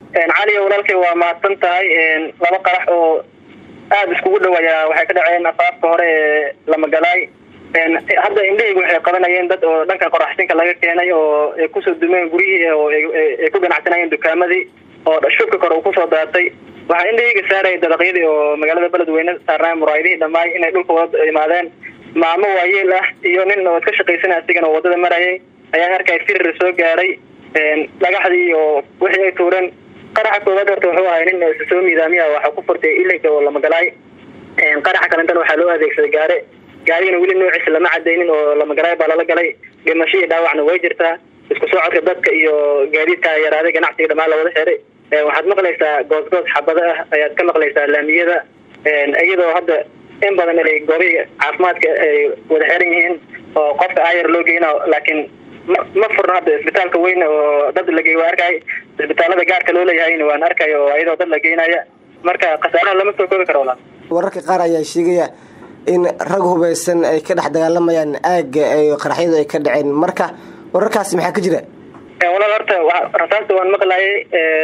cali walaalkay waa mahadsan tahay laba qarax oo aada iskugu dhawaaya waxay ka dhaceen afaafka hore ee lamagalaay hadda indhahaygu waxay qabanayeen dad oo dhanka qoraxsinka laga keenay oo ay kusoo dumeen guryihii oo ay ku ganacsanayeen dukaamadii oo shubka kore uu kusoo daatay waxaa indhahayga saaraya dabaqyadii oo magaalada beledweyne saarnaa muraayadihii dhammaay inay dhulka wada imaadeen maamo waayeel ah iyo nin oo iska shaqaysanay asigana oo wadada marayay ayaan arkay firir soo gaaray dhagaxdii iyo wixii ay tuureen qaraxa koowaad horta wuxuu ahay nin soo miidaamiya waxa ku furtay ilinka oo lamagalaay qaraxa kalentana waxaa loo adeegsaday gaare gaarigana weli noociisa lama cadaynin oo lamagalaay baa lala galay dhimasho iyo dhaawacna way jirtaa isku soo codka dadka iyo gaadiidka yaraaday ganacsiga dhamaan lawada xiray waxaad maqlaysaa goosgoos xabado ah ayaad ka maqlaysaa laamiyada iyadoo hadda in badan inay goobihii caafimaadka ay wada xiran yihiin oo qofka ayar loo geyna laakiin ma ma furna hadda isbitaalka weyn oo dad la geey waa arkay isbitaalada gaarka loo leeyahayna waan arkay oo iyadoo dad la geynaya marka khasaaraha lama soo koobi karo walaal wararka qaar ayaa sheegaya in rag hubaysan ay ka dhex dagaalamayaan aagga ay qaraxyadu ay ka dhaceen marka wararkaasi maxaa ka jira walaal horta rasaasta waan maqlayay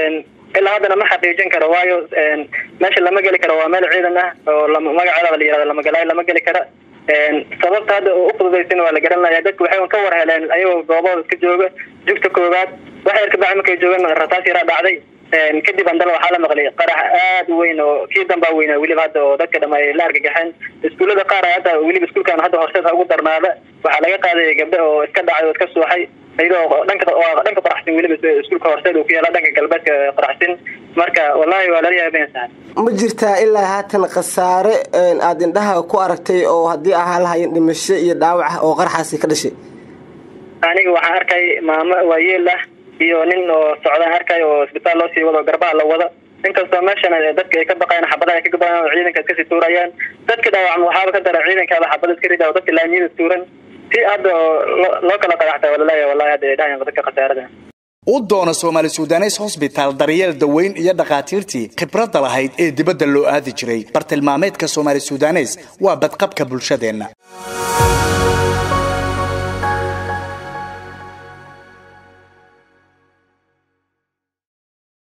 ilaa haddana ma xaqiijin karo waayo meesha lama geli karo waa meel ciidan ah oo magaceeda la yirahdo lamagalaay lama geli kara sababta hadda u fududaysan waa la garanaya dadku waxay ka war heleen ayagoo goobahooda iska jooga jugta koowaad waxa yar kabacdi markay joogeen rasaas yaraa dhacday kadib andala waxaa la maqlay qarax aada u weyn oo kii dambaa weynaa weliba hadda oo dadka dham ay la argagaxeen iskuullada qaar hadda weliba iskuulkan hadda horseed ha ugu darnaada waxaa laga qaaday gabdho oo iska dhacay oo iska suuxay iyadoo dhanka dhanka qoraxsin weliba iskuulka horseed uu ku yaala dhanka galbeedka qoraxsin marka wallahi waa lala yaabensahay ma jirtaa ilaa haatan khasaare aada indhaha ku aragtay oo haddii ahaa lahayen dhimasho iyo dhaawac oo qaraxaasi ka dhashay aniga waxaan arkay maamo waayeel ah iyo nin oo socdaan arkay oo isbitaal loo sii wado garbaha la wada inkastoo meeshan dadka ay ka baqayaan xabadaha ay ka gabayaan oo ciidanka iskasii tuurayaan dadka dhaawacma waxaaba ka dara ciidankaaba xabada iska rida oo dadka laamiyada tuuran si hadda loo kala qadaxta walaleeya wallahi hadda ay dhahayan dadka khasaarada u doona soomaali sudanes hosbitaal daryeel daweyn iyo dhakhaatiirtii khibradda lahayd ee dibadda loo aadi jiray bartilmaameedka soomaali sudanes waa badqabka bulshadeenna